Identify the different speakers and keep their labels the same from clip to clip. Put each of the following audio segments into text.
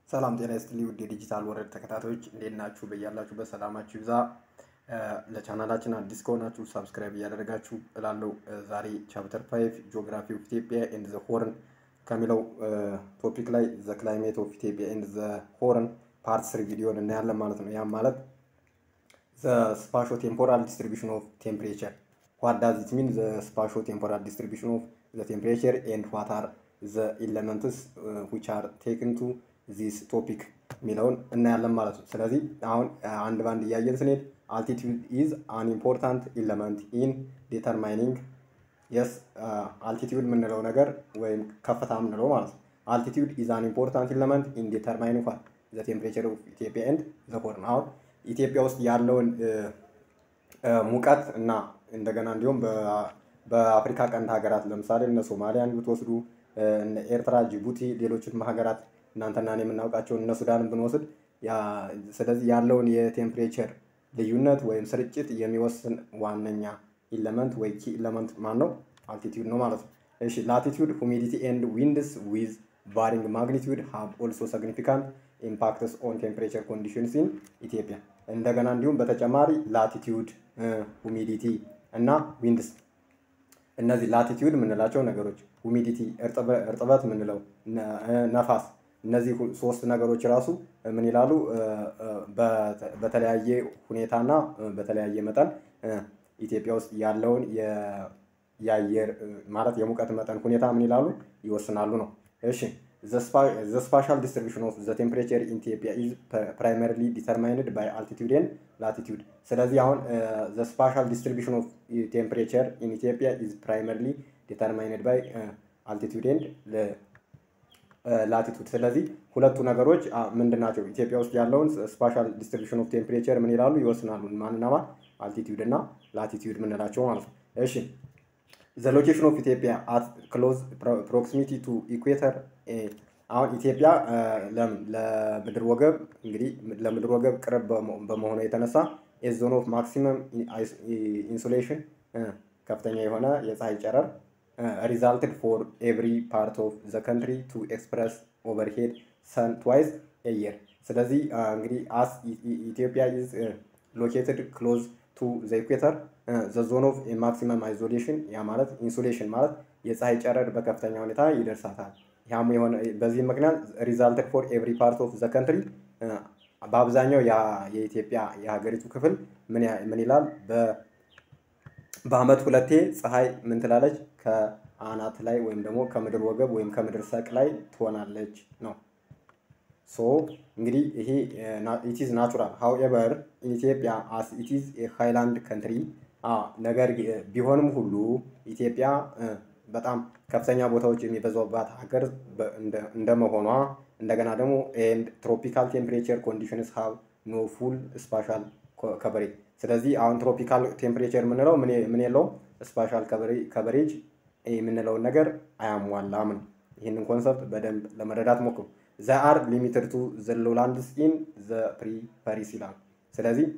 Speaker 1: ሰላም ጤና ይስጥልኝ ውድ የዲጂታል ወረድ ተከታታዮች እንዴት ናችሁ? በያላችሁበት ሰላማችሁ ይብዛ። ለቻናላችን አዲስ ከሆናችሁ ሳብስክራይብ እያደረጋችሁ እላለሁ። ዛሬ ቻፕተር ፋይቭ ጂኦግራፊ ኦፍ ኢትዮጵያ ኤንድ ዘ ሆርን ከሚለው ቶፒክ ላይ ዘ ክላይሜት ኦፍ ኢትዮጵያ ኤንድ ዘ ሆርን ፓርት ስሪ ቪዲዮን እናያለን ማለት ነው። ያም ማለት ዘ ስፓሾ ቴምፖራል ዲስትሪቢሽን ኦፍ ቴምፕሬቸር ዋት ዳዝ ኢት ሚን ዘ ስፓሾ ቴምፖራል ዲስትሪቢሽን ኦፍ ዘ ቴምፕሬቸር ኤንድ ዋት አር ዘ ኢለመንትስ ዊች አር ቴክን ቱ ዚስ ቶፒክ የሚለውን እናያለን ማለት ነው። ስለዚህ አሁን አንድ ባንድ እያየን ስንሄድ አልቲቲዩድ ኢዝ አን ኢምፖርታንት ኢለመንት ኢን ዲተርማይኒንግ የስ አልቲቲዩድ የምንለው ነገር ወይም ከፍታ የምንለው ማለት ነው። አልቲቲዩድ ኢዝ አን ኢምፖርታንት ኢለመንት ኢን ዲተርማይኒንግ ዋት ዘ ቴምፕሬቸር ኦፍ ኢትዮጵያ ኤንድ ዘ ሆርን። አሁን ኢትዮጵያ ውስጥ ያለውን ሙቀት እና እንደገና እንዲሁም በአፍሪካ ቀንድ ሀገራት ለምሳሌ እነ ሶማሊያን ብትወስዱ እነ ኤርትራ፣ ጅቡቲ፣ ሌሎችንም ሀገራት እናንተና እኔ የምናውቃቸውን እነ ሱዳንን ብንወስድ ስለዚህ ያለውን የቴምፕሬቸር ልዩነት ወይም ስርጭት የሚወስን ዋነኛ ኢለመንት ወይ ኪ ኢለመንት ማን ነው? አልቲቲዩድ ነው ማለት ነው። እሺ ላቲቲዩድ ሁሚዲቲ ኤንድ ዊንድስ ዊዝ ቫሪንግ ማግኒቲዩድ ሃቭ ኦልሶ ሲግኒፊካንት ኢምፓክትስ ኦን ቴምፕሬቸር ኮንዲሽንስ ኢን ኢትዮጵያ። እንደገና እንዲሁም በተጨማሪ ላቲቲዩድ፣ ሁሚዲቲ እና ዊንድስ እነዚህ ላቲቲዩድ የምንላቸው ነገሮች ሁሚዲቲ እርጥበት የምንለው ነፋስ እነዚህ ሶስት ነገሮች ራሱ ምን ይላሉ? በተለያየ ሁኔታና በተለያየ መጠን ኢትዮጵያ ውስጥ ያለውን የአየር ማለት የሙቀት መጠን ሁኔታ ምን ይላሉ? ይወስናሉ ነው። እሺ ዘ ስፓሻል ዲስትሪቢሽን ኦፍ ዘ ቴምፕሬቸር ኢን ኢትዮጵያ ኢዝ ፕራይመሪሊ ዲተርማይንድ ባይ አልቲቲዩድ ኤንድ ላቲቲዩድ። ስለዚህ አሁን ዘ ስፓሻል ዲስትሪቢሽን ኦፍ ቴምፕሬቸር ኢን ኢትዮጵያ ኢዝ ፕራይመሪሊ ዲተርማይንድ ባይ አልቲቲዩድ ኤንድ ላቲቱድ። ስለዚህ ሁለቱ ነገሮች ምንድን ናቸው? ኢትዮጵያ ውስጥ ያለውን ስፓሻል ዲስትሪቢሽን ኦፍ ቴምፕሬቸር ምን ይላሉ? ይወስናሉ። ማንና ማን? አልቲቲዩድ እና ላቲቲዩድ የምንላቸው ማለት ነው። እሺ ዘ ሎኬሽን ኦፍ ኢትዮጵያ አት ክሎዝ ፕሮክሲሚቲ ቱ ኢኩዌተር። አሁን ኢትዮጵያ ለምን ለምድር ወገብ እንግዲህ ለምድር ወገብ ቅርብ በመሆኑ የተነሳ ኤዞን ኦፍ ማክሲመም ኢንሱሌሽን ከፍተኛ የሆነ የፀሐይ ጨረር ሪዛልትድ ፎር ኤቭሪ ፓርት ኦፍ ዘ ከንትሪ ቱ ኤክስፕረስ ኦቨርሄድ ሰን ትዋይስ ኤየር። ስለዚህ እንግዲህ አስ ኢትዮጵያ ኢዝ ሎኬትድ ክሎዝ ቱ ዘ ኢኩዌተር ዘ ዞን ኦፍ ማክሲመም አይዞሌሽን ያ ማለት ኢንሱሌሽን ማለት የፀሐይ ጨረር በከፍተኛ ሁኔታ ይደርሳታል። ያም የሆነ በዚህ ምክንያት ሪዛልትድ ፎር ኤቭሪ ፓርት ኦፍ ዘ ከንትሪ በአብዛኛው የኢትዮጵያ የሀገሪቱ ክፍል ምን ይላል በአመት ሁለቴ ፀሐይ ምን ትላለች? ከአናት ላይ ወይም ደግሞ ከምድር ወገብ ወይም ከምድር ሰቅ ላይ ትሆናለች ነው። ሶ እንግዲህ ይሄ ኢቲዝ ናቹራል ሃውኤቨር ኢትዮጵያ አስ ኢቲዝ ሃይላንድ ከንትሪ ነገር ቢሆንም ሁሉ ኢትዮጵያ በጣም ከፍተኛ ቦታዎች የሚበዛባት ሀገር እንደመሆኗ እንደገና ደግሞ ኤንድ ትሮፒካል ቴምፕሬቸር ኮንዲሽንስ ሃቭ ኖ ፉል ስፓሻል ከቨሬጅ ስለዚህ አሁን ትሮፒካል ቴምፕሬቸር የምንለው ምን የለውም ስፓሻል ከቨሬጅ የምንለውን ነገር አያሟላም ነው። ይህንን ኮንሰፕት በደንብ ለመረዳት ሞክሩ። ዘ አር ሊሚትድ ቱ ዘ ሎላንድስ ኢን ዘ ፕሪፐሪስ ይላል። ስለዚህ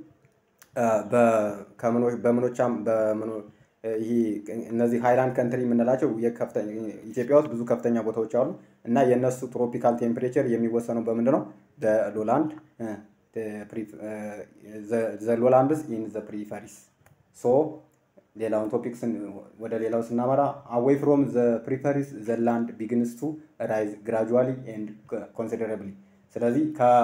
Speaker 1: በምኖቻም ይሄ እነዚህ ሃይላንድ ከንትሪ የምንላቸው ኢትዮጵያ ውስጥ ብዙ ከፍተኛ ቦታዎች አሉ እና የእነሱ ትሮፒካል ቴምፕሬቸር የሚወሰነው በምንድን ነው? በሎላንድ ዘ ሎላንድስ ኢን ዘ ፕሪፈሪስ ሶ ሌላውን ቶፒክ ወደ ሌላው ስናመራ አዌይ ፍሮም ዘ ፕሪፈሪስ ዘ ላንድ ቢግንስ ቱ ራይዝ ግራጁዋሊ ኤንድ ኮንሲደረብሊ። ስለዚህ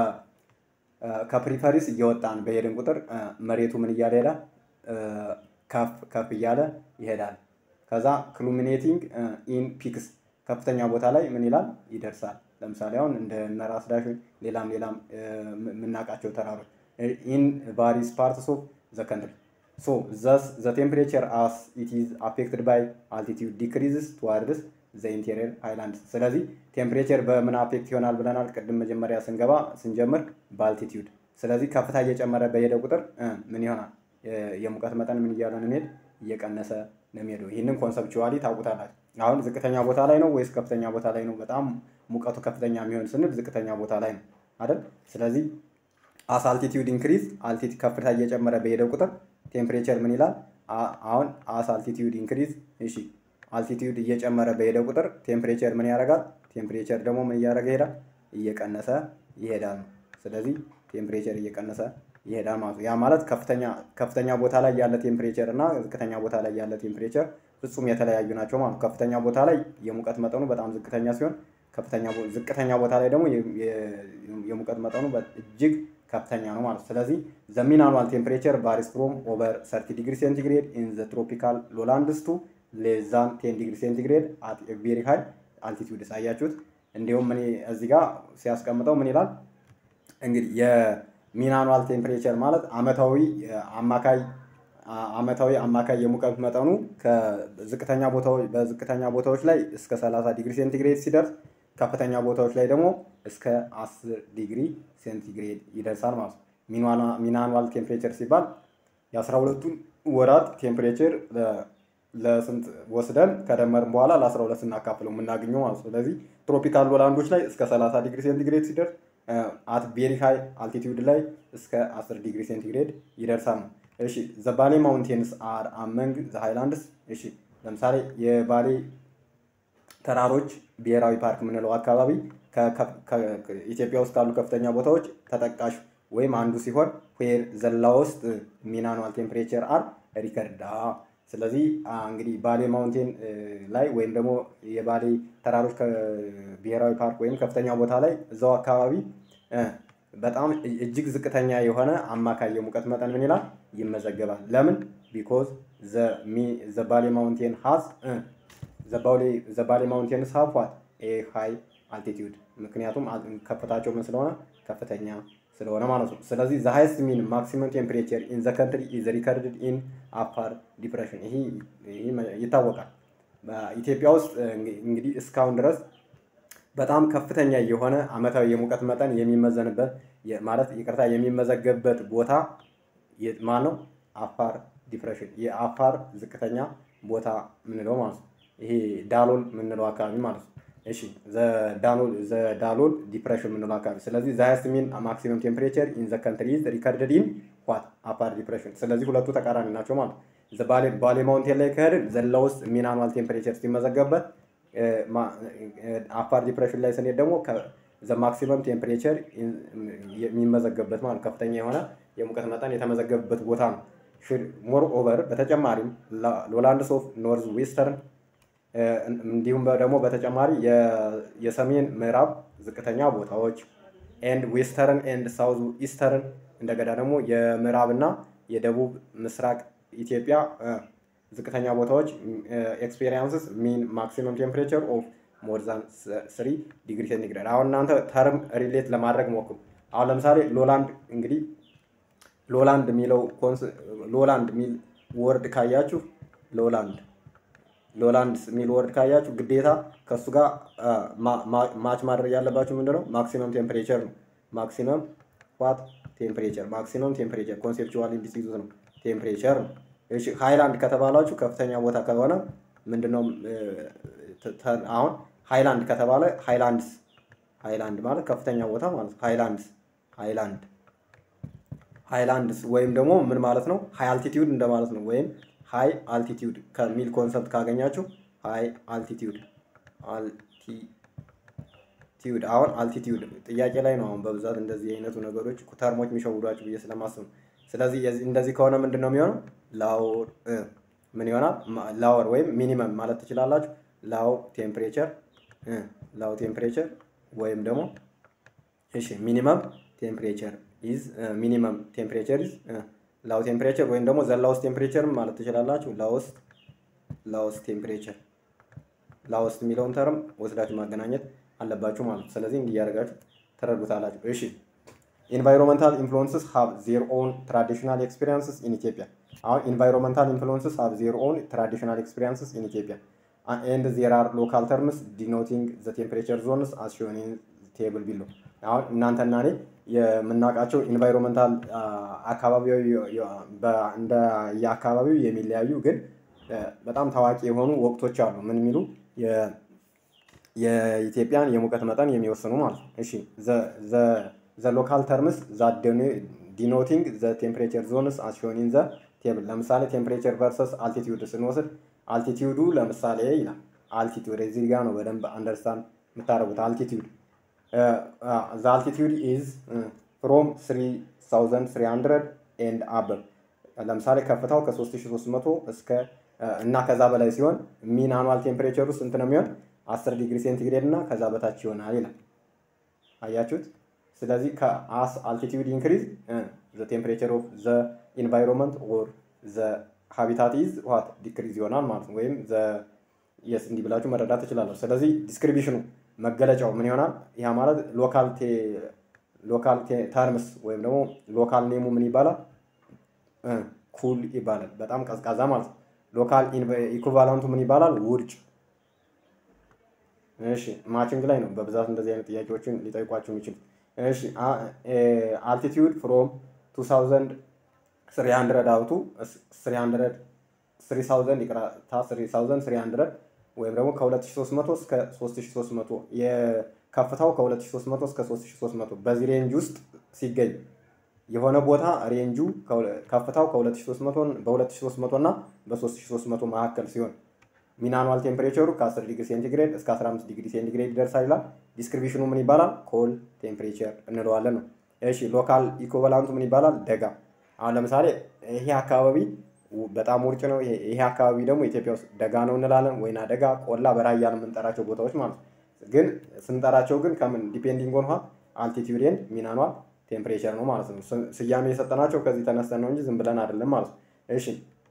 Speaker 1: ከፕሪፈሪስ እየወጣን በሄድን ቁጥር መሬቱ ምን እያለ ይሄዳል? ከፍ ከፍ እያለ ይሄዳል። ከዛ ክሉሚኔቲንግ ኢን ፒክስ ከፍተኛ ቦታ ላይ ምን ይላል? ይደርሳል። ለምሳሌ አሁን እንደ ራስ ዳሽን ሌላም ሌላም የምናውቃቸው ተራሮች ኢን ቫሪስ ፓርትስ ኦፍ ዘ ከንትሪ ሶ ዘስ ዘ ቴምፕሬቸር አስ ኢት ኢዝ አፌክትድ ባይ አልቲቲዩድ ዲክሪዝስ ቱዋርድስ ዘ ኢንቴሪየር ሃይላንድ። ስለዚህ ቴምፕሬቸር በምን አፌክት ይሆናል ብለናል? ቅድም መጀመሪያ ስንገባ ስንጀምር በአልቲቲዩድ። ስለዚህ ከፍታ እየጨመረ በሄደ ቁጥር ምን ይሆናል? የሙቀት መጠን ምን እያለ ነው የሚሄድ? እየቀነሰ ነው የሚሄደው። ይህንን ኮንሰፕቹዋሊ ታውቁታላችሁ። አሁን ዝቅተኛ ቦታ ላይ ነው ወይስ ከፍተኛ ቦታ ላይ ነው? በጣም ሙቀቱ ከፍተኛ የሚሆን ስንል ዝቅተኛ ቦታ ላይ ነው አይደል? ስለዚህ አስ አልቲቲዩድ ኢንክሪዝ አልቲቲ ከፍታ እየጨመረ በሄደ ቁጥር ቴምፕሬቸር ምን ይላል? አሁን አስ አልቲቲዩድ ኢንክሪዝ እሺ፣ አልቲቲዩድ እየጨመረ በሄደ ቁጥር ቴምፕሬቸር ምን ያደርጋል? ቴምፕሬቸር ደግሞ ምን እያደረገ ይሄዳል? እየቀነሰ ይሄዳል ነው። ስለዚህ ቴምፕሬቸር እየቀነሰ ይሄዳል ማለት ነው። ያ ማለት ከፍተኛ ከፍተኛ ቦታ ላይ ያለ ቴምፕሬቸር እና ዝቅተኛ ቦታ ላይ ያለ ቴምፕሬቸር ፍጹም የተለያዩ ናቸው ማለት ነው። ከፍተኛ ቦታ ላይ የሙቀት መጠኑ በጣም ዝቅተኛ ሲሆን ከፍተኛ ዝቅተኛ ቦታ ላይ ደግሞ የሙቀት መጠኑ እጅግ ከፍተኛ ነው ማለት ነው። ስለዚህ ዘ ሚን አኑዋል ቴምፕሬቸር ቫሪስ ፍሮም ኦቨር 30 ዲግሪ ሴንቲግሬድ ኢን ዘ ትሮፒካል ሎላንድስ ቱ ሌስ ዛን 10 ዲግሪ ሴንቲግሬድ አት ቬሪ ሃይ አልቲቲዩድ አያችሁት። እንዲሁም እኔ እዚህ ጋር ሲያስቀምጠው ምን ይላል እንግዲህ የሚን አኑዋል ቴምፕሬቸር ማለት አመታዊ አማካይ አመታዊ አማካይ የሙቀት መጠኑ ከዝቅተኛ ቦታዎች በዝቅተኛ ቦታዎች ላይ እስከ 30 ዲግሪ ሴንቲግሬድ ሲደርስ ከፍተኛ ቦታዎች ላይ ደግሞ እስከ 10 ዲግሪ ሴንቲግሬድ ይደርሳል ማለት ነው። ሚን አኑዋል ቴምፕሬቸር ሲባል የአስራ ሁለቱን ወራት ቴምፕሬቸር ለስንት ወስደን ከደመርን በኋላ ለ12 ስናካፍለው የምናገኘው ማለት ነው። ስለዚህ ትሮፒካል ሎላንዶች ላይ እስከ 30 ዲግሪ ሴንቲግሬድ ሲደርስ አት ቬሪ ሃይ አልቲቲዩድ ላይ እስከ 10 ዲግሪ ሴንቲግሬድ ይደርሳል ነው። እሺ ዘ ባሌ ማውንቴንስ አር አመንግ ዘ ሃይላንድስ። እሺ ለምሳሌ የባሌ ተራሮች ብሔራዊ ፓርክ የምንለው አካባቢ ኢትዮጵያ ውስጥ ካሉ ከፍተኛ ቦታዎች ተጠቃሽ ወይም አንዱ ሲሆን ዌር ዘላ ውስጥ ሚን አኑዋል ቴምፕሬቸር አር ሪከርድ። ስለዚህ እንግዲህ ባሌ ማውንቴን ላይ ወይም ደግሞ የባሌ ተራሮች ብሔራዊ ፓርክ ወይም ከፍተኛ ቦታ ላይ እዛው አካባቢ በጣም እጅግ ዝቅተኛ የሆነ አማካይ የሙቀት መጠን ምን ይላል ይመዘገባል። ለምን? ቢኮዝ ዘ ባሌ ማውንቴን ሃዝ ዘ ባሌ ማውንቴንስ ሃቭ ዋት ኤ ሃይ አልቲቲዩድ ምክንያቱም ከፍታቸው ምን ስለሆነ ከፍተኛ ስለሆነ ማለት ነው። ስለዚህ ዘ ሃይስት ሚን ማክሲመም ቴምፕሬቸር ኢን ዘ ከንትሪ ኢዝ ሪከርድድ ኢን አፋር ዲፕሬሽን። ይሄ ይታወቃል። በኢትዮጵያ ውስጥ እንግዲህ እስካሁን ድረስ በጣም ከፍተኛ የሆነ አመታዊ የሙቀት መጠን የሚመዘንበት ማለት ይቅርታ የሚመዘገብበት ቦታ ማን ነው? አፋር ዲፕሬሽን የአፋር ዝቅተኛ ቦታ ምንለው ማለት ነው። ይሄ ዳሎል ምንለው አካባቢ ማለት ነው። እሺ ዳሎል ዲፕሬሽን ምንለው አካባቢ። ስለዚህ ዘ ሃይስት ሚን ማክሲመም ቴምፕሬቸር ኢን ዘ ካንትሪ ኢዝ ሪከርድድ ኢን ዋት አፋር ዲፕሬሽን። ስለዚህ ሁለቱ ተቃራኒ ናቸው ማለት ነው። ባሌ ማውንቴን ላይ ከሄድን ዘላ ውስጥ ሚን አኑዋል ቴምፕሬቸር ሲመዘገብበት አፋር ዲፕሬሽን ላይ ስንሄድ ደግሞ ዘ ማክሲመም ቴምፕሬቸር የሚመዘገብበት ማለት ከፍተኛ የሆነ የሙቀት መጠን የተመዘገበበት ቦታ ነው። ሞር ኦቨር በተጨማሪም ሎላንድስ ኦፍ ኖርዝ ዌስተርን እንዲሁም ደግሞ በተጨማሪ የሰሜን ምዕራብ ዝቅተኛ ቦታዎች ኤንድ ዌስተርን ኤንድ ሳውዝ ኢስተርን እንደገና ደግሞ የምዕራብና የደቡብ ምስራቅ ኢትዮጵያ ዝቅተኛ ቦታዎች ኤክስፔሪንስስ ሚን ማክሲመም ቴምፕሬቸር ኦፍ ሞር ዛን ስሪ ዲግሪ ሴንቲግሬድ። አሁን እናንተ ተርም ሪሌት ለማድረግ ሞክሩ። አሁን ለምሳሌ ሎላንድ እንግዲህ ሎላንድ የሚለው ሎላንድ የሚል ወርድ ካያችሁ ሎላንድ ሎላንድ የሚል ወርድ ካያችሁ ግዴታ ከእሱ ጋር ማች ማድረግ ያለባችሁ ምንድነው? ማክሲመም ቴምፕሬቸር ነው። ማክሲመም ዋት ቴምፕሬቸር ማክሲመም ቴምፕሬቸር ኮንሴፕቹዋል እንዲስይዙት ነው ቴምፕሬቸር ነው። እሺ ሃይላንድ ከተባላችሁ ከፍተኛ ቦታ ከሆነ ምንድነው? አሁን ሃይላንድ ከተባለ ሃይላንድስ ሃይላንድ ማለት ከፍተኛ ቦታ ማለት ነው። ሃይላንድስ ሃይላንድ ሃይላንድስ ወይም ደግሞ ምን ማለት ነው? ሃይ አልቲቲዩድ እንደማለት ነው። ወይም ሃይ አልቲቲዩድ ከሚል ኮንሰፕት ካገኛችሁ ሃይ አልቲቲዩድ አልቲቲዩድ አሁን አልቲቲዩድ ጥያቄ ላይ ነው። አሁን በብዛት እንደዚህ አይነቱ ነገሮች ተርሞች የሚሸውዷችሁ ብዬ ስለማስብ ነው። ስለዚህ እንደዚህ ከሆነ ምንድን ነው የሚሆነው? ላወር ምን ይሆናል? ላወር ወይም ሚኒመም ማለት ትችላላችሁ። ላው ቴምፕሬቸር ላው ቴምፕሬቸር ወይም ደግሞ እሺ ሚኒመም ቴምፕሬቸር ኢዝ ሚኒመም ቴምፕሬቸር ኢዝ ላው ቴምፕሬቸር ወይም ደግሞ ዘላውስ ቴምፕሬቸር ማለት ትችላላችሁ። ላውስት ላውስት ቴምፕሬቸር ላውስት የሚለውን ተርም ወስዳችሁ ማገናኘት አለባችሁ ማለት ነው። ስለዚህ እንዲህ እያደረጋችሁ ተረዱታላችሁ። እሺ ኢንቫይሮንመንታል ኢንፍሉንስስ ሃቭ ዜር ኦን ትራዲሽናል ኤክስፒሪንስስ ኢን ኢትዮጵያ። አሁን ኢንቫይሮንመንታል ኢንፍሉንስስ ሃቭ ዜር ኦን ትራዲሽናል ኤክስፒሪንስስ ኢን ኢትዮጵያ ኤንድ ዜር አር ሎካል ተርምስ ዲኖቲንግ ዘ ቴምፕሬቸር ዞንስ አስ ሾን ኢን ቴብል ቢሎ። አሁን እናንተና እኔ የምናውቃቸው ኢንቫይሮንመንታል አካባቢያዊ እንደ የአካባቢው የሚለያዩ ግን በጣም ታዋቂ የሆኑ ወቅቶች አሉ። ምን የሚሉ የኢትዮጵያን የሙቀት መጠን የሚወስኑ ማለት ነው። እሺ ዘ ሎካል ተርምስ ዛ ዲኖቲንግ ዘ ቴምፕሬቸር ዞንስ አስ ሾን ኢን ዘ ቴብል። ለምሳሌ ቴምፕሬቸር ቨርሰስ አልቲቲዩድ ስንወስድ አልቲቲዩዱ ለምሳሌ ይላል አልቲቲዩድ እዚህ ጋር ነው በደንብ አንደርስታንድ የምታደርጉት አልቲቲዩድ ዘ አልቲቲዩድ ኢዝ ፍሮም 3300 ኤንድ አበብ ለምሳሌ ከፍታው ከ3300 እስከ እና ከዛ በላይ ሲሆን ሚን አኑዋል ቴምፕሬቸሩ ስንት ነው የሚሆን 10 ዲግሪ ሴንቲግሬድ እና ከዛ በታች ይሆናል ይላል። አያችሁት? ስለዚህ ከአስ አልቲቲዩድ ኢንክሪዝ ዘ ቴምፕሬቸር ኦፍ ዘ ኢንቫይሮንመንት ኦር ዘ ሃቢታት ኢዝ ዋት ዲክሪዝ ይሆናል ማለት ነው። ወይም ዘ የስ እንዲህ ብላችሁ መረዳት ትችላለሁ። ስለዚህ ዲስክሪቢሽኑ መገለጫው ምን ይሆናል? ያ ማለት ሎካል ሎካል ተርምስ ወይም ደግሞ ሎካል ኔሙ ምን ይባላል? ኩል ይባላል። በጣም ቀዝቃዛ ማለት ነው። ሎካል ኢኩቫላንቱ ምን ይባላል? ውርጭ። እሺ ማችንግ ላይ ነው በብዛት እንደዚህ አይነት ጥያቄዎችን ሊጠይቋቸው የሚችሉ። እሺ አልቲቲዩድ ፍሮም 2300 አውቱ 300 3000 ይቅርታ 3300 ወይም ደግሞ ከ2300 እስከ 3300 የከፍታው ከ2300 እስከ 3300 በዚህ ሬንጅ ውስጥ ሲገኝ የሆነ ቦታ ሬንጁ ከፍታው ከ2300 በ2300 እና በ3300 መካከል ሲሆን ሚን አኑዋል ቴምፕሬቸሩ ከ10 ዲግሪ ሴንቲግሬድ እስከ 15 ዲግሪ ሴንቲግሬድ ይደርሳል ይላል። ዲስክሪፕሽኑ ምን ይባላል? ኮል ቴምፕሬቸር እንለዋለን ነው። እሺ ሎካል ኢኮቫላንቱ ምን ይባላል? ደጋ። አሁን ለምሳሌ ይሄ አካባቢ በጣም ውርጭ ነው፣ ይሄ አካባቢ ደግሞ ኢትዮጵያ ውስጥ ደጋ ነው እንላለን። ወይና ደጋ፣ ቆላ፣ በራያ ነው የምንጠራቸው ቦታዎች ማለት ነው። ግን ስንጠራቸው ግን ከምን ዲፔንዲንግ ኦን አልቲቲዩድ ኤንድ ሚን አኑዋል ቴምፕሬቸር ነው ማለት ነው። ስያሜ የሰጠናቸው ከዚህ ተነስተን ነው እንጂ ዝም ብለን አይደለም ማለት ነው። እሺ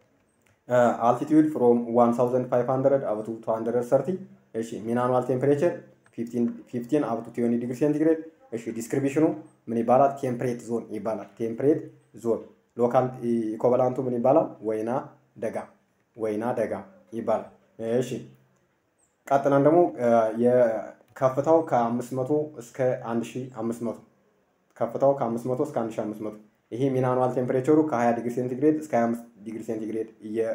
Speaker 1: አልቲቲዩድ ፍሮም 1500 አፕ ቱ 230 እሺ ሚን አኑዋል ቴምፕሬቸር 15 አፕ ቱ 20 ዲግሪ ሴንቲግሬድ እሺ ዲስክሪፕሽኑ ምን ይባላል? ቴምፕሬት ዞን ይባላል። ቴምፕሬት ዞን ሎካል ኢኮቫላንቱ ምን ይባላል? ወይና ደጋ ወይና ደጋ ይባላል። እሺ ቀጥለን ደግሞ የከፍታው ከ500 እስከ 1500 ከፍታው ከ500 እስከ 1500 ይሄ ሚን አኑዋል ቴምፕሬቸሩ ከ20 ዲግሪ ሴንቲግሬድ እስከ 25 ዲግሪ ሴንቲግሬድ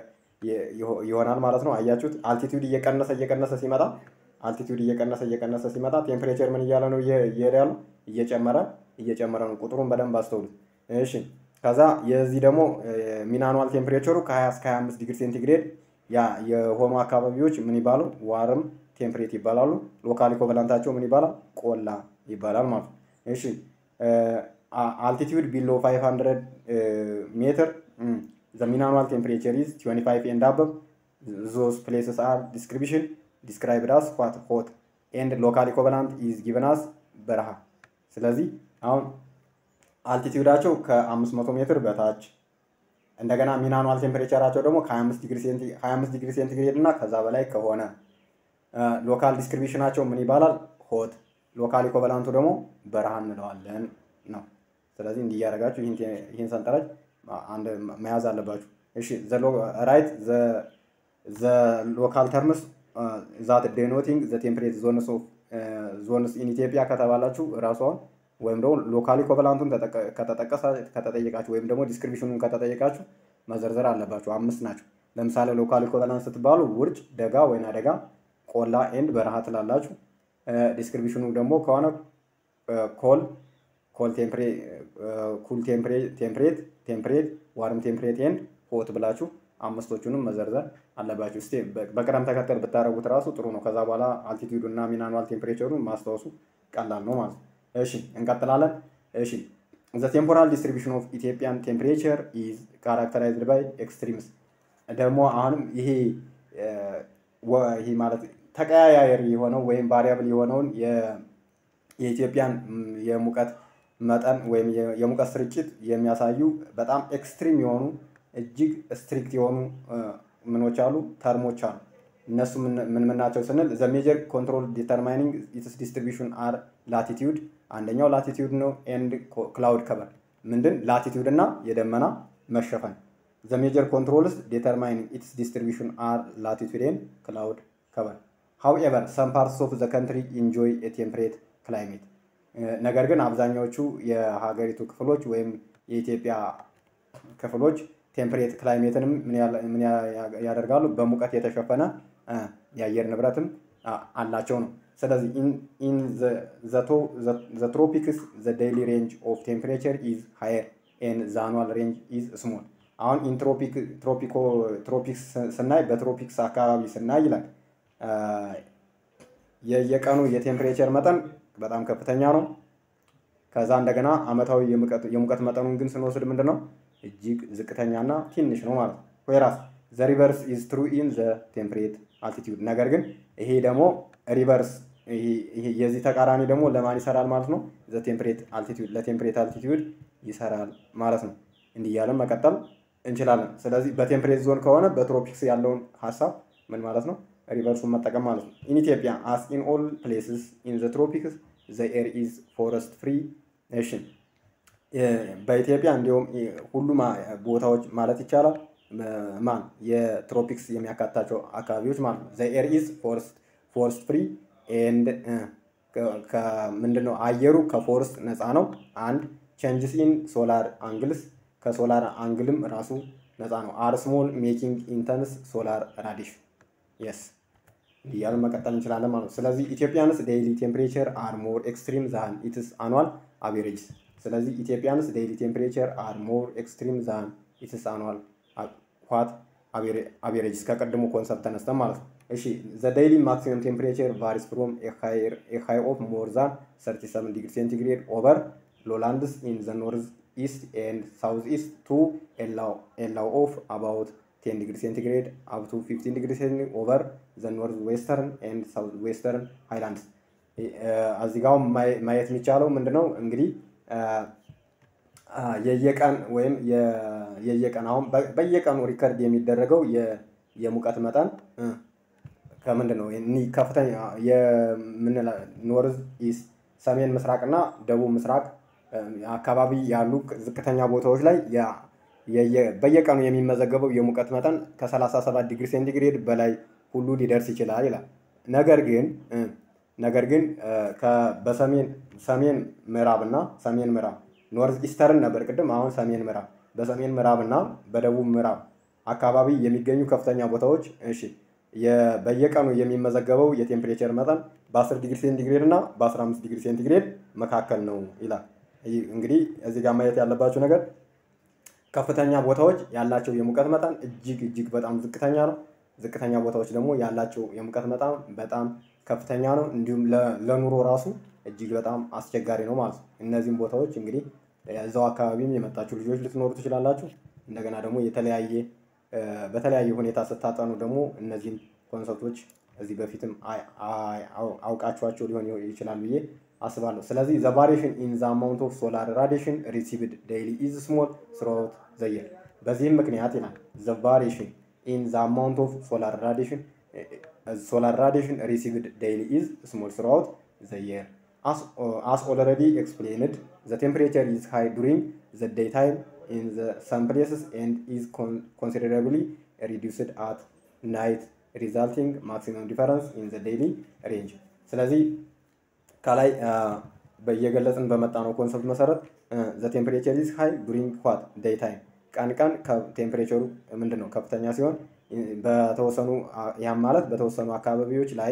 Speaker 1: ይሆናል ማለት ነው። አያችሁት? አልቲቲዩድ እየቀነሰ እየቀነሰ ሲመጣ አልቲቲዩድ እየቀነሰ እየቀነሰ ሲመጣ ቴምፕሬቸር ምን እያለ ነው እየሄደ ያለው? እየጨመረ እየጨመረ ነው። ቁጥሩን በደንብ አስተውሉት። እሺ ከዛ የዚህ ደግሞ ሚን አኑዋል ቴምፕሬቸሩ ከ20 እስከ 25 ዲግሪ ሴንቲግሬድ ያ የሆኑ አካባቢዎች ምን ይባሉ? ዋርም ቴምፕሬት ይባላሉ። ሎካል ኢኮቨላንታቸው ምን ይባላል? ቆላ ይባላል ማለት ነው። እሺ አልቲቲዩድ ቢሎ 500 ሜትር ዘ ሚን አኑዋል ቴምፕሬቸር ኢዝ 25 ኤንድ አበብ ዞስ ፕሌስስ አር ዲስክሪፕሽን ዲስክራይብድ አስ ኳት ሆት ኤንድ ሎካል ኢኮቨላንት ኢዝ ጊቨን አስ በረሃ። ስለዚህ አሁን አልቲቲዩዳቸው ከ500 ሜትር በታች እንደገና ሚን አኑዋል ቴምፕሬቸራቸው ደግሞ ከ25 ዲግሪ ሴንቲግሬድ እና ከዛ በላይ ከሆነ ሎካል ዲስክሪፕሽናቸው ምን ይባላል? ሆት። ሎካል ኢኮቨላንቱ ደግሞ በረሃ እንለዋለን ነው። ስለዚህ እንዲህ እያደረጋችሁ ይህን ሰንጠረዥ አንድ መያዝ አለባችሁ። እሺ ራይት ዘ ሎካል ተርምስ ዛት ዴኖቲንግ ዘ ቴምፕሬት ዞንስ ኦፍ ዞንስ ኢን ኢትዮጵያ ከተባላችሁ ራሷን ወይም ደግሞ ሎካል ኢኮቨላንቱን ከተጠየቃችሁ ወይም ደግሞ ዲስክሪፕሽኑን ከተጠየቃችሁ መዘርዘር አለባችሁ። አምስት ናቸው። ለምሳሌ ሎካል ኢኮቨላንት ስትባሉ ውርጭ፣ ደጋ፣ ወይና ደጋ፣ ቆላ ኤንድ በረሃ ትላላችሁ። ዲስክሪፕሽኑ ደግሞ ከሆነ ኮል ኮል ኩል ቴምፕሬት ቴምፕሬት ዋርም ቴምፕሬት ኤንድ ሆት ብላችሁ አምስቶቹንም መዘርዘር አለባችሁ። እስቲ በቅደም ተከተል ብታደረጉት ራሱ ጥሩ ነው። ከዛ በኋላ አልቲቲዩዱ እና ሚን አኑዋል ቴምፕሬቸሩን ማስታወሱ ቀላል ነው ማለት ነው። እሺ እንቀጥላለን። እሺ ዘ ቴምፖራል ዲስትሪቢሽን ኦፍ ኢትዮጵያን ቴምፕሬቸር ኢዝ ካራክተራይዝድ ባይ ኤክስትሪምስ። ደግሞ አሁንም ይሄ ይሄ ማለት ተቀያያሪ የሆነው ወይም ቫሪያብል የሆነውን የኢትዮጵያን የሙቀት መጠን ወይም የሙቀት ስርጭት የሚያሳዩ በጣም ኤክስትሪም የሆኑ እጅግ ስትሪክት የሆኑ ምኖች አሉ ተርሞች አሉ። እነሱ ምን ምን ናቸው ስንል ዘ ሜጀር ኮንትሮል ዲተርማይኒንግ ኢትስ ዲስትሪቢሽን አር ላቲቲዩድ አንደኛው ላቲቲዩድ ነው። ኤንድ ክላውድ ከቨር ምንድን ላቲቲዩድ እና የደመና መሸፈን። ዘ ሜጀር ኮንትሮልስ ዲተርማይኒንግ ኢትስ ዲስትሪቢሽን አር ላቲቲዩድ ኤንድ ክላውድ ከቨር ሃውኤቨር ሰም ፓርትስ ኦፍ ዘ ካንትሪ ኢንጆይ ኤ ቴምፕሬት ክላይሜት ነገር ግን አብዛኛዎቹ የሀገሪቱ ክፍሎች ወይም የኢትዮጵያ ክፍሎች ቴምፕሬት ክላይሜትንም ምን ያደርጋሉ? በሙቀት የተሸፈነ የአየር ንብረትም አላቸው ነው። ስለዚህ ኢን ዘ ትሮፒክስ ዘ ዴይሊ ሬንጅ ኦፍ ቴምፕሬቸር ኢዝ ሃየር ኤን ዘ አኑዋል ሬንጅ ኢዝ ስሞል። አሁን ኢን ትሮፒክስ ስናይ በትሮፒክስ አካባቢ ስናይ ይላል የየቀኑ የቴምፕሬቸር መጠን በጣም ከፍተኛ ነው። ከዛ እንደገና አመታዊ የሙቀት መጠኑን ግን ስንወስድ ምንድን ነው እጅግ ዝቅተኛና ትንሽ ነው ማለት ነው። ወይራስ ዘ ሪቨርስ ኢዝ ትሩ ኢን ዘ ቴምፕሬት አልቲቲዩድ። ነገር ግን ይሄ ደግሞ ሪቨርስ የዚህ ተቃራኒ ደግሞ ለማን ይሰራል ማለት ነው? ዘ ቴምፕሬት አልቲቲዩድ ለቴምፕሬት አልቲቲዩድ ይሰራል ማለት ነው። እንዲህ እያለን መቀጠል እንችላለን። ስለዚህ በቴምፕሬት ዞን ከሆነ በትሮፒክስ ያለውን ሀሳብ ምን ማለት ነው? ሪቨርሱን መጠቀም ማለት ነው። ኢን ኢትዮጵያ አስ ኢን ኦል ፕሌስስ ኢን ዘ ትሮፒክስ ዘ ኤር ኢዝ ፎረስት ፍሪ ኔሽን። በኢትዮጵያ እንዲሁም ሁሉም ቦታዎች ማለት ይቻላል ማን የትሮፒክስ የሚያካትታቸው አካባቢዎች ማለት ነው። ዘ ኤር ኢዝ ፎረስት ፍሪ ኤንድ ምንድን ነው አየሩ ከፎረስት ነፃ ነው። አንድ ቼንጅስ ኢን ሶላር አንግልስ ከሶላር አንግልም ራሱ ነፃ ነው። አር ስሞል ሜኪንግ ኢንተንስ ሶላር ራዲሽን የስ እያልን መቀጠል እንችላለን ማለት ነው። ስለዚህ ኢትዮጵያንስ ዴይሊ ቴምፕሬቸር አር ሞር ኤክስትሪም ዛን ኢትስ አኗል አቬሬጅስ። ስለዚህ ኢትዮጵያንስ ዴይሊ ቴምፕሬቸር አር ሞር ኤክስትሪም ዛን ኢትስ አኗል ዋት አቬሬጅስ ከቀድሞ ኮንሰፕት ተነስተን ማለት ነው። እሺ ዘ ዴይሊ ማክሲመም ቴምፕሬቸር ቫሪስ ፍሮም ኤ ሃይ ኦፍ ሞር ዛን 37 ዲግሪ ሴንቲግሬድ ኦቨር ሎላንድስ ኢን ዘ ኖርዝ ኢስት ኤንድ ሳውዝ ኢስት ቱ ኤላው ኦፍ አባውት 10 ዲግሪ ሴንቲግሬድ አፕ ቱ 15 ዲግሪ ሴንቲግሬድ ኦቨር ዘ ኖርዝ ዌስተርን ኤንድ ሳውዝ ዌስተርን ሃይላንድስ። እዚህ ጋር ማየት የሚቻለው ምንድነው እንግዲህ የየቀን ወይም የየቀን አሁን በየቀኑ ሪከርድ የሚደረገው የሙቀት መጠን ከምንድን ነው ከፍተኛ ኖርዝ ኢስት ሰሜን ምስራቅ እና ደቡብ ምስራቅ አካባቢ ያሉ ዝቅተኛ ቦታዎች ላይ በየቀኑ የሚመዘገበው የሙቀት መጠን ከ37 ዲግሪ ሴንቲግሬድ በላይ ሁሉ ሊደርስ ይችላል ይላል። ነገር ግን ነገር ግን በሰሜን ሰሜን ምዕራብ እና ሰሜን ምዕራብ ኖርዝ ኢስተርን ነበር ቅድም፣ አሁን ሰሜን ምዕራብ በሰሜን ምዕራብ እና በደቡብ ምዕራብ አካባቢ የሚገኙ ከፍተኛ ቦታዎች እሺ በየቀኑ የሚመዘገበው የቴምፕሬቸር መጠን በ10 ዲግሪ ሴንቲግሬድ እና በ15 ዲግሪ ሴንቲግሬድ መካከል ነው ይላል። እንግዲህ እዚህ ጋር ማየት ያለባቸው ነገር ከፍተኛ ቦታዎች ያላቸው የሙቀት መጠን እጅግ እጅግ በጣም ዝቅተኛ ነው። ዝቅተኛ ቦታዎች ደግሞ ያላቸው የሙቀት መጠን በጣም ከፍተኛ ነው። እንዲሁም ለኑሮ ራሱ እጅግ በጣም አስቸጋሪ ነው ማለት ነው። እነዚህም ቦታዎች እንግዲህ እዛው አካባቢም የመጣችሁ ልጆች ልትኖሩ ትችላላችሁ። እንደገና ደግሞ የተለያየ በተለያየ ሁኔታ ስታጠኑ ደግሞ እነዚህን ኮንሰፕቶች እዚህ በፊትም አውቃችኋቸው ሊሆን ይችላል ብዬ አስባለሁ። ስለዚህ ዘ ቫሪሽን ኢን ዘ አማውንት ኦፍ ሶላር ራዲሽን ሪሲቭድ ዴይሊ ኢዝ ስሞል ስሮት ዘ የር። በዚህም ምክንያት ይላል ዘ ቫሪሽን ኢን ዘ አማውንት ኦፍ ሶላር ራዲሽን ሶላር ራዲሽን ሪሲቭድ ዴይሊ ኢዝ ስሞል ስሮት ዘ የር as already explained the temperature is high during the daytime in the some places and is con considerably reduced at night resulting maximum difference in the daily range ስለዚህ ከላይ በየገለጽን በመጣ ነው ኮንሰፕት መሰረት ዘ ቴምፕሬቸር ኢዝ ሃይ ዱሪንግ ዋት ዴይ ታይም ቀን ቀን ቴምፕሬቸሩ ምንድን ነው ከፍተኛ ሲሆን በተወሰኑ ያም ማለት በተወሰኑ አካባቢዎች ላይ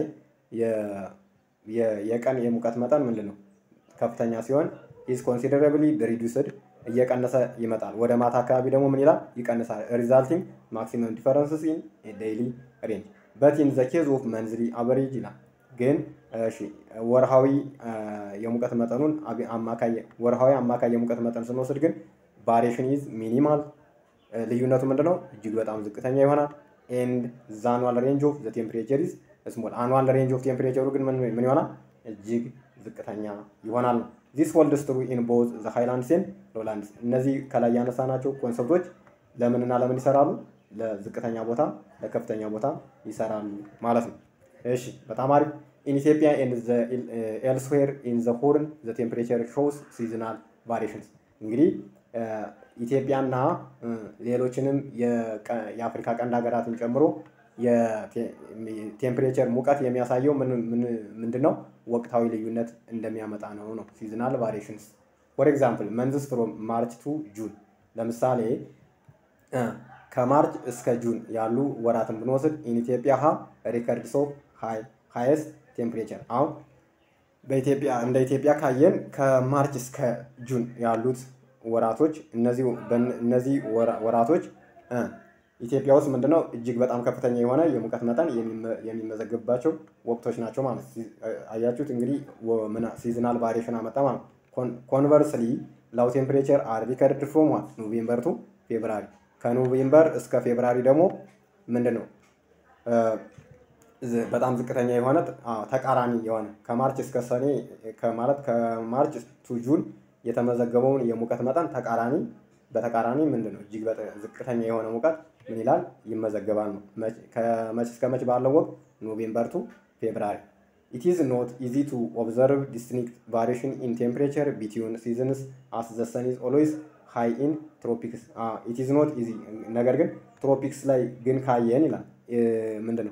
Speaker 1: የቀን የሙቀት መጠን ምንድን ነው ከፍተኛ ሲሆን ኢዝ ኮንሲደራብሊ ሪዱስድ እየቀነሰ ይመጣል። ወደ ማታ አካባቢ ደግሞ ምን ይላል? ይቀንሳል። ሪዛልቲንግ ማክሲመም ዲፈረንስስ ኢን ዴይሊ ሬንጅ በት ኢን ዘ ኬዝ ኦፍ መንዝሊ አቨሬጅ ይላል። ግን እሺ ወርሃዊ የሙቀት መጠኑን አማካይ ወርሃዊ አማካይ የሙቀት መጠን ስንወስድ ግን ቫሪሽን ኢዝ ሚኒማል ልዩነቱ ምንድነው? እጅግ በጣም ዝቅተኛ ይሆናል። ኤንድ ዘ አኑዋል ሬንጅ ኦፍ ዘ ቴምፕሬቸር ኢዝ ስሞል አኑዋል ሬንጅ ኦፍ ቴምፕሬቸሩ ግን ምን ይሆናል? እጅግ ዝቅተኛ ይሆናል ነው። ዚስ ሆልድስ ትሩ ኢን ቦዝ ዘ ሃይላንድስ ኤንድ ሎላንድስ። እነዚህ ከላይ ያነሳናቸው ኮንሰፕቶች ለምንና ለምን ይሰራሉ? ለዝቅተኛ ቦታ ለከፍተኛ ቦታ ይሰራሉ ማለት ነው። እሺ በጣም አሪፍ። ኢን ኢትዮጵያ ኤንድ ኤልስዌር ኢን ዘ ሆርን ዘ ቴምፕሬቸር ሾውስ ሲዝናል ቫሪሽንስ። እንግዲህ ኢትዮጵያና ሌሎችንም የአፍሪካ ቀንድ ሀገራትን ጨምሮ የቴምፕሬቸር ሙቀት የሚያሳየው ምንድን ነው? ወቅታዊ ልዩነት እንደሚያመጣ ነው ነው ሲዝናል ቫሪሽንስ ፎር ኤግዛምፕል መንዝስ ፍሮም ማርች ቱ ጁን ለምሳሌ ከማርች እስከ ጁን ያሉ ወራትን ብንወስድ ኢን ኢትዮጵያ ሀ ሪከርድስ ኦፍ ሃይስት ቴምፕሬቸር አሁን በኢትዮጵያ እንደ ኢትዮጵያ ካየን ከማርች እስከ ጁን ያሉት ወራቶች እነዚህ ወራቶች ኢትዮጵያ ውስጥ ምንድነው እጅግ በጣም ከፍተኛ የሆነ የሙቀት መጠን የሚመዘግብባቸው ወቅቶች ናቸው ማለት አያችሁት። እንግዲህ ሲዝናል ቫሪዬሽን አመጣ ማለት ኮንቨርስሊ ላው ቴምፕሬቸር አር ሪከርድ ፍሮም ዋት ኖቬምበር ቱ ፌብራሪ ከኖቬምበር እስከ ፌብራሪ ደግሞ ምንድን ነው በጣም ዝቅተኛ የሆነ ተቃራኒ የሆነ ከማርች እስከ ሰኔ ማለት ከማርች ቱ ጁን የተመዘገበውን የሙቀት መጠን ተቃራኒ በተቃራኒ ምንድን ነው እጅግ ዝቅተኛ የሆነ ሙቀት ምን ይላል ይመዘገባል ነው። ከመች እስከ መች ባለው ወቅት ኖቬምበር ቱ ፌብራሪ። ኢት ኢዝ ኖት ኢዚ ቱ ኦብዘርቭ ዲስቲንክት ቫሪዬሽን ኢን ቴምፕሬቸር ቢትዊን ሲዝንስ አስ ዘ ሰን ኢዝ ኦልዌይስ ሃይ ኢን ትሮፒክስ። ኢት ኢዝ ኖት ኢዚ ነገር ግን ትሮፒክስ ላይ ግን ካየን ይላል ምንድን ነው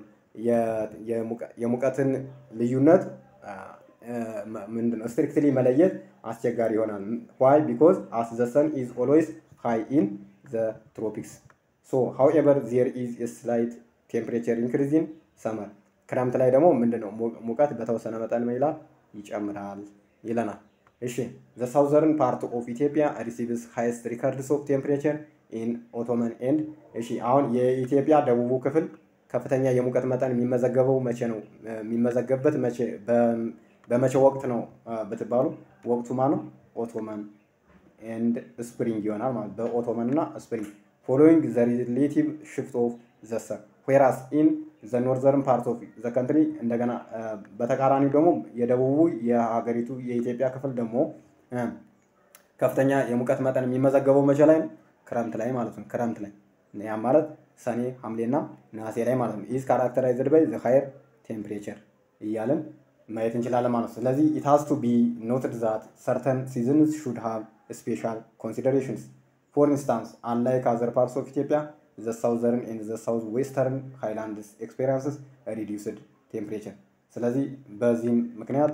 Speaker 1: የሙቀትን ልዩነት ምንድነው ስትሪክትሊ መለየት አስቸጋሪ ይሆናል። ዋይ ቢኮዝ አስ ዘ ሰን ኢዝ ኦልዌይስ ሃይ ኢን ዘ ትሮፒክስ ሶ ሃውኤቨር ዜር ኢዝ ስላይት ቴምፕሬቸር ኢንክሪዝ ኢን ሰመር። ክረምት ላይ ደግሞ ምንድነው ሙቀት በተወሰነ መጠን ምን ይላል ይጨምራል ይለናል። እሺ ዘ ሳውዘርን ፓርት ኦፍ ኢትዮጵያ ሪሲቭስ ሃይስት ሪከርድስ ኦፍ ቴምፕሬቸር ኢን ኦቶመን ኤንድ እሺ አሁን የኢትዮጵያ ደቡቡ ክፍል ከፍተኛ የሙቀት መጠን የሚመዘገበው መቼ ነው? የሚመዘገብበት መቼ በመቼ ወቅት ነው ብትባሉ ወቅቱ ማ ነው? ኦቶመን ኤንድ ስፕሪንግ ይሆናል ማለት በኦቶመን እና ስፕሪንግ ፎሎዊንግ ዘ ሪሌቲቭ ሽፍት ኦፍ ዘ ሰን ዌራስ ኢን ዘ ኖርዘርን ፓርት ኦፍ ዘ ካንትሪ እንደገና በተቃራኒው ደግሞ የደቡቡ የሀገሪቱ የኢትዮጵያ ክፍል ደግሞ ከፍተኛ የሙቀት መጠን የሚመዘገበው መቼ ላይ ነው? ክረምት ላይ ማለት ነው። ክረምት ላይ ያም ማለት ሰኔ፣ ሐምሌና ነሐሴ ላይ ማለት ነው። ኢዝ ካራክተራይዝድ ባይ ዘ ሃየር ቴምፕሬቸር እያልን ማየት እንችላለን ማለት ነው። ስለዚህ ኢት ሃዝ ቱ ቢ ኖትድ ዛት ሰርተን ሲዝንስ ሹድ ሃቭ ስፔሻል ኮንሲደሬሽንስ ፎር ኢንስታንስ አንላይክ አዘር ፓርትስ ኦፍ ኢትዮጵያ ዘ ሳውዘርን ኤንድ ዘ ሳውዝ ዌስተርን ሃይላንድስ ኤክስፔሪንስስ ሪዲዩስድ ቴምፕሬቸር። ስለዚህ በዚህም ምክንያት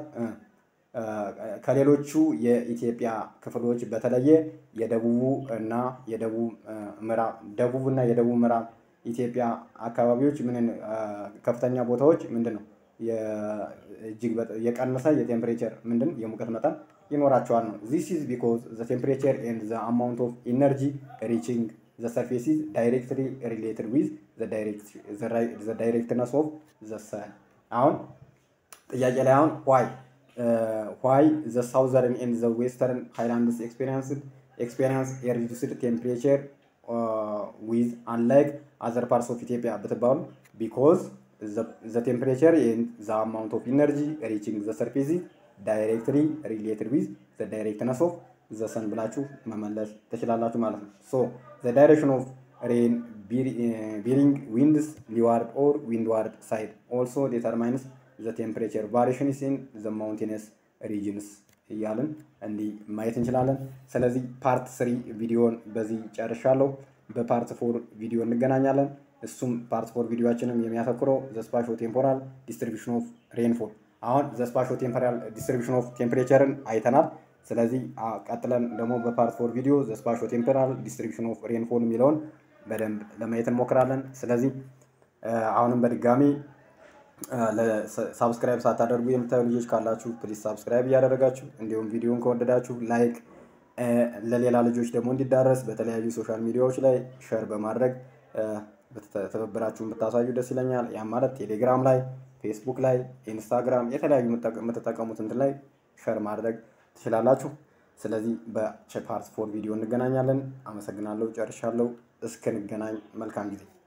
Speaker 1: ከሌሎቹ የኢትዮጵያ ክፍሎች በተለየ የደቡቡ እና የደቡብ ምዕራብ ደቡብ እና የደቡብ ምዕራብ ኢትዮጵያ አካባቢዎች ምን ከፍተኛ ቦታዎች ምንድን ነው እጅግ የቀነሰ የቴምፕሬቸር ምንድን የሙቀት መጠን ይኖራቸዋል ነው። ዚስ ኢዝ ቢኮዝ ዘ ቴምፕሬቸር ኤንድ ዘ አማውንት ኦፍ ኢነርጂ ሪቺንግ ዘ ሰርፌስ ኢዝ ዳይሬክትሊ ሪሌትድ ዊዝ ዘ ዳይሬክትነስ ኦፍ ዘ ሰን። አሁን ጥያቄ ላይ አሁን ዋይ ዋይ ዘ ሳውዘርን ኤንድ ዘ ዌስተርን ሃይላንድስ ኤክስፔሪንስ ኤክስፔሪንስ የሪዱስድ ቴምፕሬቸር ዊዝ አንላይክ አዘር ፓርትስ ኦፍ ኢትዮጵያ ብትባሉ ቢኮዝ ዘ ቴምፕሬቸር ኤንድ ዘ አማውንት ኦፍ ኢነርጂ ሪቺንግ ዘ ሰርፌስ ዳይሬክትሊ ሪሌትድ ዊዝ ዘ ዳይሬክትነስ ኦፍ ዘ ሰን ብላችሁ መመለስ ትችላላችሁ ማለት ነው። ሶ ዘ ዳይሬክሽን ኦፍ ሬን ቢሪንግ ዊንድስ ሊዋርድ ኦር ዊንድዋርድ ሳይድ ኦልሶ ዴተርማይንስ ዘ ቴምፕሬቸር ቫሪሽንስ ኢን ዘ ማውንቴነስ ሪጅንስ እያልን እንዲህ ማየት እንችላለን። ስለዚህ ፓርት ስሪ ቪዲዮን በዚህ ጨርሻለሁ። በፓርት ፎር ቪዲዮ እንገናኛለን። እሱም ፓርት ፎር ቪዲዮችንም የሚያተኩረው ዘ ስፓሾ ቴምፖራል ዲስትሪቢሽን ኦፍ ሬንፎል። አሁን ዘ ስፓሾ ቴምፖራል ዲስትሪቢሽን ኦፍ ቴምፕሬቸርን አይተናል። ስለዚህ ቀጥለን ደግሞ በፓርት ፎር ቪዲዮ ዘ ስፓሾ ቴምፖራል ዲስትሪቢሽን ኦፍ ሬንፎል የሚለውን በደንብ ለማየት እንሞክራለን። ስለዚህ አሁንም በድጋሚ ሳብስክራይብ ሳታደርጉ የምታዩ ልጆች ካላችሁ ፕሊዝ ሳብስክራይብ እያደረጋችሁ እንዲሁም ቪዲዮን ከወደዳችሁ ላይክ፣ ለሌላ ልጆች ደግሞ እንዲዳረስ በተለያዩ ሶሻል ሚዲያዎች ላይ ሸር በማድረግ ትብብራችሁን ብታሳዩ ደስ ይለኛል። ያም ማለት ቴሌግራም ላይ፣ ፌስቡክ ላይ፣ ኢንስታግራም የተለያዩ የምትጠቀሙት እንትን ላይ ሸር ማድረግ ትችላላችሁ። ስለዚህ በፓርት ፎር ቪዲዮ እንገናኛለን። አመሰግናለሁ። ጨርሻለሁ። እስክንገናኝ መልካም ጊዜ